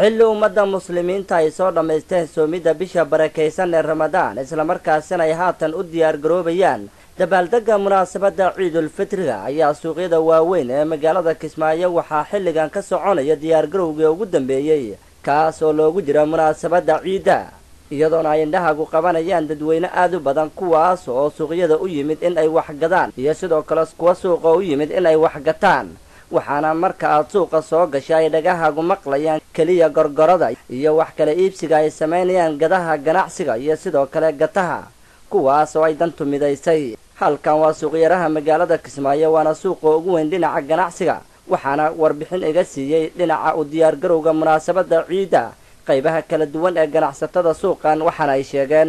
xilli ummadda muslimiinta ay soo dhammaysteen soomidda bisha barakaysan ee ramadaan islamarkaasina ay haatan u diyaar garoobayaan dabaaldegga munaasabadda ciidulfitriga ayaa suuqyada waaweyn ee magaalada kismaayo waxaa xilligan ka soconaya diyaargarowgii ugu dambeeyey kaas oo loogu jira munaasabadda ciidda iyadoona ay indhahagu qabanayaan dadweyne aad u badan kuwaas oo suuqyada u yimid in ay wax gadaan iyo sidoo kale kuwa suuqa u yimid in ay wax gataan waxaana marka aad suuqa soo gasha ay dhagahagu maqlayaan keliya gorgorada iyo wax kale iibsiga ay samaynayaan gadaha ganacsiga iyo sidoo kale gataha kuwaas oo ay dantu midaysay halkan waa suuqyaraha magaalada kismaayo waana suuqa ugu weyn dhinaca ganacsiga waxaana warbixin iga siiyey dhinaca u diyaargarowga munaasabadda ciidda qaybaha kala duwan ee ganacsatada suuqan waxaana ay sheegeen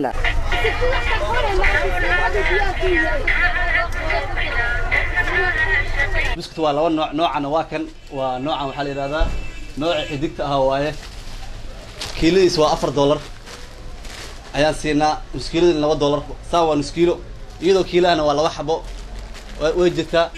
buskut waa laba nooc noocana waa kan waa noocan waxaa la yidhahdaa nooca xidigta ah waaye kiiladiis waa afar dollar ayaan siinaa nuskiiladin laba dollar saa waa nuskiilo iyadoo kiilahana waa laba xabo way jirtaa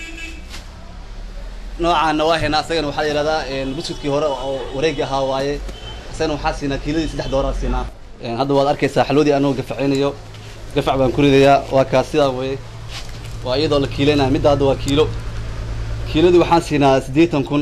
noocaana waa haynaa asagana waxaa la yidhahdaa buskutkii hore oo wareegi ahaa waaye asagana waxaa siinaa kiiladii saddex dollar siinaa hadda waad arkaysaa xalwadii anoo gafacaynayo gafac baan ku ridayaa waa kaas sidaa weye waa iyadoo la kiilaynaya midda hadda waa kiilo kiiladii waxaan siinaa siddeetan kun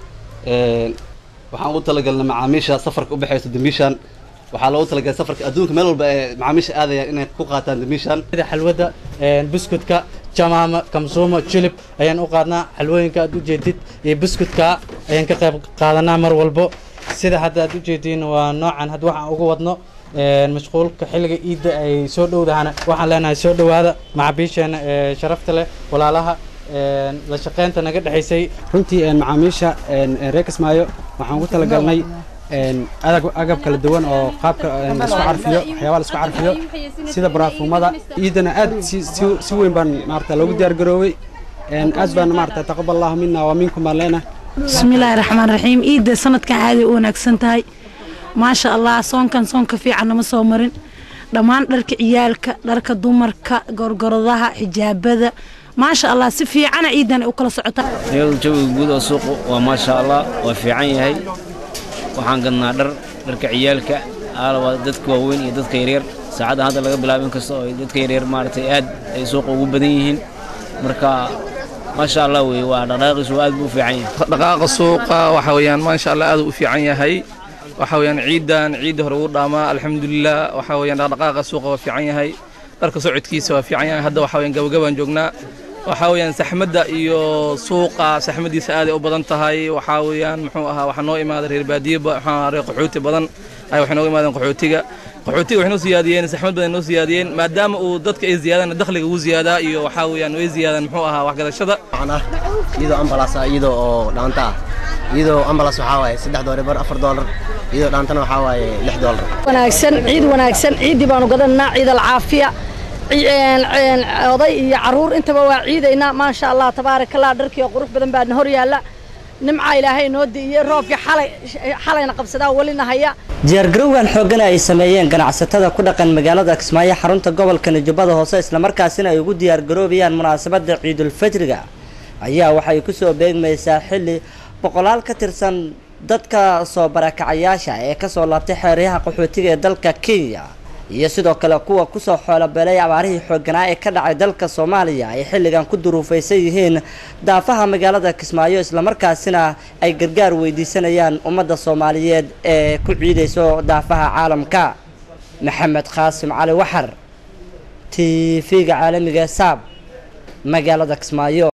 waxaan ugu talagalnay macaamiisha safarka ubaxayso dambiishan waxaa loogu talagalay safarka adduunka meel walba ee macaamiisha aadayaan inay ku qaataan dambiishan xalwada buskutka jamaama kamsuuma julib ayaan u qaadnaa xalwooyinka aad ujeedid iyo buskutka ayaan ka qayb qaadanaa mar walbo sida hadda aad ujeediin waa noocan hadda waxaan ugu wadno mashquulka xilliga iidda ay soo dhowdahana waxaan leenahay soo dhowaada macabiisheena ee sharafta leh walaalaha la shaqeynta naga dhexaysay runtii macaamiisha reer kismaayo waxaan ugu talagalnay agab kala duwan oo qaabka laisku carfiyo waxyaabaa laisku carfiyo sida baraafuumada ciidana aad si weyn baan maarata loogu diyaar garoowey aad baan maarata taqabal allahu mina waa minkum baan leenahay bismillaahi raxmaan raxiim ciidda sanadkan aaday u wanaagsan tahay maasha allah soonkan soonka fiican nama soo marin dhammaan dharka ciyaalka dharka dumarka gorgoradaha xijaabada maasha allah si fiicana ciidan ay u kala socotaa iyadu jawiga guud oo suuqu waa maasha allah waa fiican yahay waxaan gadnaa dhar dharka ciyaalka aalaba dadka waaweyn iyo dadka yaryar saacadda hadda laga bilaabo in kasta oo dadka yaryar maaragtay aad ay suuqa ugu badan yihiin marka maasha allah weye waa dhaqdhaqaaqiisu aad buu u fiican yahay dhaqaaqa suuqa waxa weeyaan maasha allah aad u fiican yahay waxa weeyaan ciidan ciidda hore ugu dhaamaa alxamdulilah waxa weeyaan dhaqdhaqaaqa suuqa waa fiican yahay dharka socodkiisa waa fiican yahay hadda waxa weeyaan gabagabaan joognaa waxaa weeyaan saxmadda iyo suuqa saxmaddiisa aaday u badan tahay waxaa weeyaan muxuu ahaa waxaa noo imaaday reer baadiye waxaa reer qaxooti badan ay waxay nooga imaadeen qaxootiga qaxootiga waxay noo siyaadiyeen saxmad badan noo siyaadiyeen maadaama uu dadka ay ziyaadaan dakhliga ugu ziyaadaa iyo waxaa weeyaan way ziyaadaan muxuu ahaa waxgadashada iyadoo ambalaas ah iyadoo oo dhaanta ah iyadoo ambalaas waxaa waaye saddex doolar bar afar doolar iyadoo dhaantana waxaa waaye lix doolar wanaagsan ciid wanaagsan ciiddii baanu gadanaa ciid alcaafiya oday iyo caruur intaba waa ciidaynaa maasha allah tabaaraka allah dharkii oo qurux badan baana hor yaalla nimca ilaahay noo di'iyey roobkii xalay xalayna qabsadaa welina haya diyaargarowgan xooggan ay sameeyeen ganacsatada ku dhaqan magaalada kismaayo xarunta gobolka nijubada hoose islamarkaasina ay ugu diyaargaroobayaan munaasabadda ciidulfitriga ayaa waxay kusoo beegmaysaa xilli boqolaal ka tirsan dadka soo barakacayaasha ee kasoo laabtay xeeryaha qaxootiga ee dalka kenya iyo sidoo kale kuwa kusoo xoolobeelay abaarihii xoogganaa ee ka dhacay dalka soomaaliya ay xilligan ku duruufaysan yihiin daafaha magaalada kismaayo islamarkaasina ay gargaar weydiisanayaan ummadda soomaaliyeed ee ku ciidayso daafaha caalamka maxamed qaasim cali waxar t v-ga caalamiga saab magaalada kismaayo